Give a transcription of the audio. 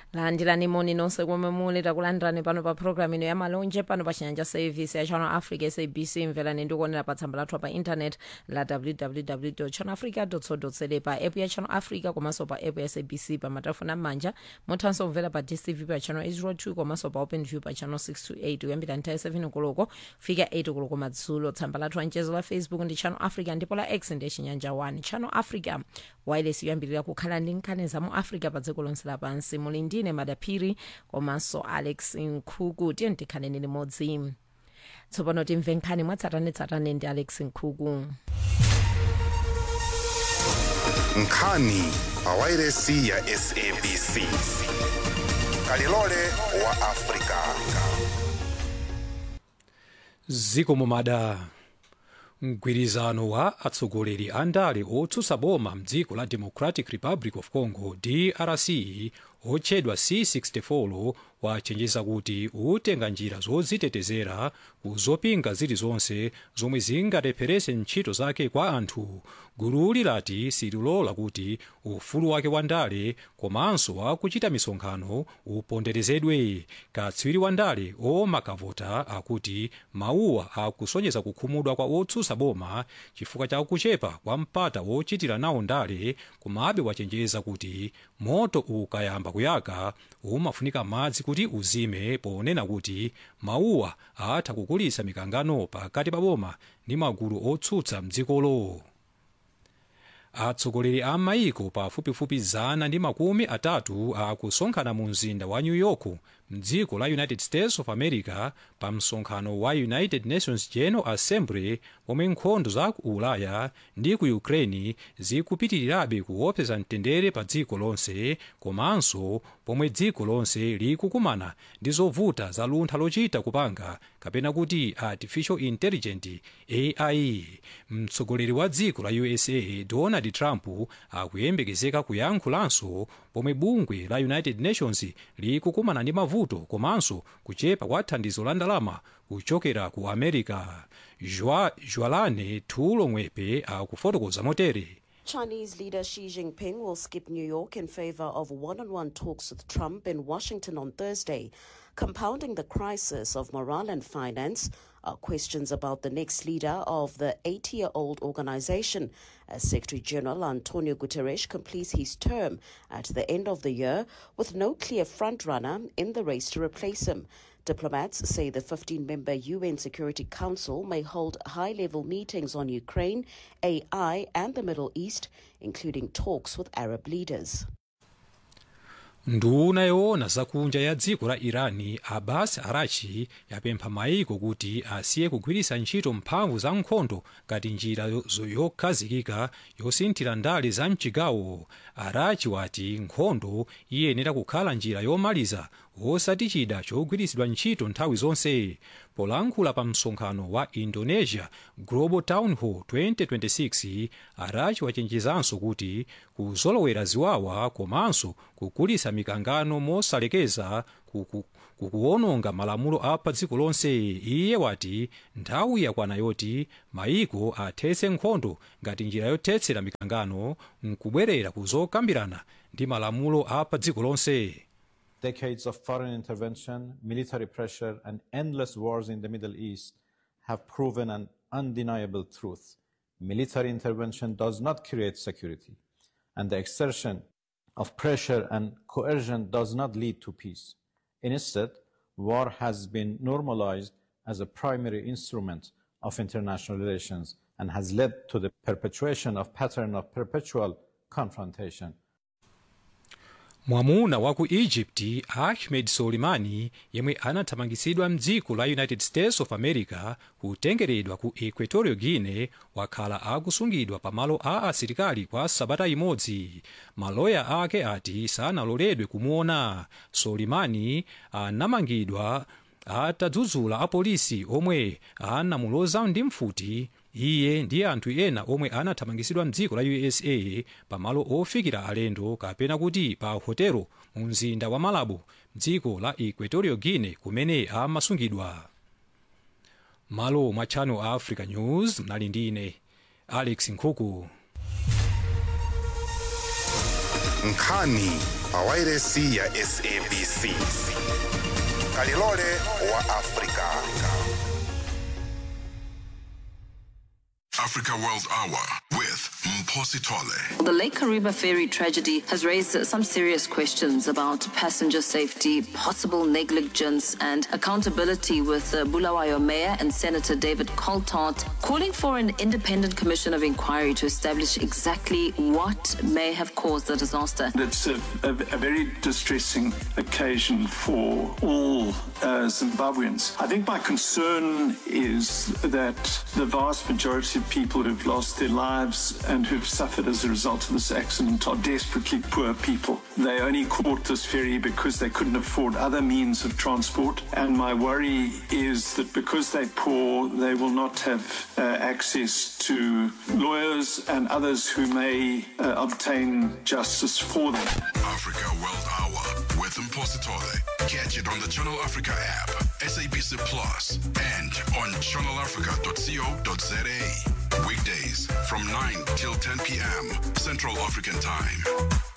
landirani moni nonse komwe muli takulandirani pano pa programu ino ya malonje pano pa chinyanja service ya channel africa sabc mverani ndikuonera pa tsamba lathu pa internet la www channel africa co za pa app ya channel africa komanso pa app ya sabc pa matelefoni am'manja muthanso kumvera pa dstv pa channel 802 komanso pa open view pa channel 628 kuyambira nthawi 7 koloko fika 8 koloko madzulo tsamba lathu lanchezo la facebook ndi channel africa ndipo la x ndi chinyanja 1 channel africa wireless yoyambirira kukhala ndi nkhani za mu africa pa dziko lonse lapansi muli ndine madaphiri komanso alex nkhuku tiye tikhaleni limodzi tsopano timve nkhani mwatsatanetsatane ndi alex nkhuku nkhani pa wairesi ya sabc kalilole wa afrika zikomo mada mgwirizano wa atsogoleri a ndale otsutsa boma mdziko la democratic republic of congo drc otchedwa c64 wachenjeza kuti utenga njira zodzitetezera ku zopinga zilizonse zomwe zingalepherese ntchito zake kwa anthu gululi lati sililola kuti ufulu wake wa ndale komanso wakuchita misonkhano uponderezedwe katswiri wa ndale omakavota akuti mawuwa akusonyeza kukhumudwa kwa otsutsa boma chifukwa cha kuchepa kwa mpata wochitira nawo ndale komabe wachenjeza kuti moto ukayamba kuyaka umafunika madzi kuti uzime ponena kuti mawuwa atha kukulitsa mikangano pakati pa boma ndi magulu otsutsa mdzikolo atsogoleri a maiko pafupifupi zana ndi makumi atatu akusonkhana mu mzinda wa new york mdziko la united states of america pa msonkhano wa united nations general assembly pomwe nkhondo za ku ulaya ndi ku ukraine zikupitirirabe kuopseza mtendere pa dziko lonse komanso pomwe dziko lonse likukumana ndi zovuta za luntha lochita kupanga kapena kuti artificial intelligent ai mtsogoleri wa dziko la usa donald trump akuyembekezeka kuyankhulanso pomwe bungwe la united nations likukumana ndi mavuto komanso kuchepa kwa thandizo la ndalama kuchokera ku america jwalane tulo mwepe akufotokoza motere Chinese leader Xi Jinping will skip New York in favor of one on one talks with Trump in Washington on Thursday. Compounding the crisis of morale and finance are questions about the next leader of the 80 year old organization. As Secretary General Antonio Guterres completes his term at the end of the year with no clear frontrunner in the race to replace him. Diplomats say the 15 member UN Security Council may hold high level meetings on Ukraine, AI, and the Middle East, including talks with Arab leaders. nduna yoona zakunja ya dziko la irani abbas arachi yapempha maiko kuti asiye kugwiritsa ntchito mphamvu za nkhondo ngati njira yokhazikika yosinthira ndale za mchigawo arachi wati nkhondo iyenera kukhala njira yomaliza osati chida chogwiritsidwa ntchito nthawi zonse polankhula pa msonkhano wa indonesia global town hall 2026 arachi wachenjezanso kuti kuzolowera ziwawa komanso kukulisa mikangano mosalekeza kukuwononga malamulo a pa dziko lonse iye wati nthawi yakwana yoti maiko athetse nkhondo ngati njira yothetsera mikangano nkubwerera kuzokambirana ndi malamulo a pa dziko lonse Decades of foreign intervention, military pressure, and endless wars in the Middle East have proven an undeniable truth. Military intervention does not create security, and the exertion of pressure and coercion does not lead to peace. Instead, war has been normalized as a primary instrument of international relations and has led to the perpetuation of pattern of perpetual confrontation mwamuna wa ku egypt ahmed solimani yemwe anathamangitsidwa mdziko la united states of america kutengeredwa ku equatorial guinea wakhala akusungidwa pamalo a asilikali kwa sabata imodzi maloya ake ati sanaloledwe kumuona solimani anamangidwa atadzudzula apolisi omwe anamuloza ndi mfuti iye ndi anthu ena omwe anathamangitsidwa mdziko la usa pamalo ofikira alendo kapena kuti pa hotelo mu mzinda wa malabo mdziko la equatorial guinea kumene amasungidwa malo mwa channel africa news mnali ndi ine alex nkhuku nkhani pa wairesi ya sabc kalilole wa afrika Africa World Hour with Mposi Tole. The Lake Kariba ferry tragedy has raised some serious questions about passenger safety, possible negligence, and accountability. With uh, Bulawayo Mayor and Senator David Coltart calling for an independent commission of inquiry to establish exactly what may have caused the disaster. It's a, a, a very distressing occasion for all uh, Zimbabweans. I think my concern is that the vast majority of people who've lost their lives and who've suffered as a result of this accident are desperately poor people. They only caught this ferry because they couldn't afford other means of transport. And my worry is that because they're poor, they will not have uh, access to lawyers and others who may uh, obtain justice for them. Africa World Hour with Mposi Tole. Catch it on the Channel Africa app, SABC Plus, and on channelafrica.co.za. Weekdays from 9 till 10 p.m. Central African Time.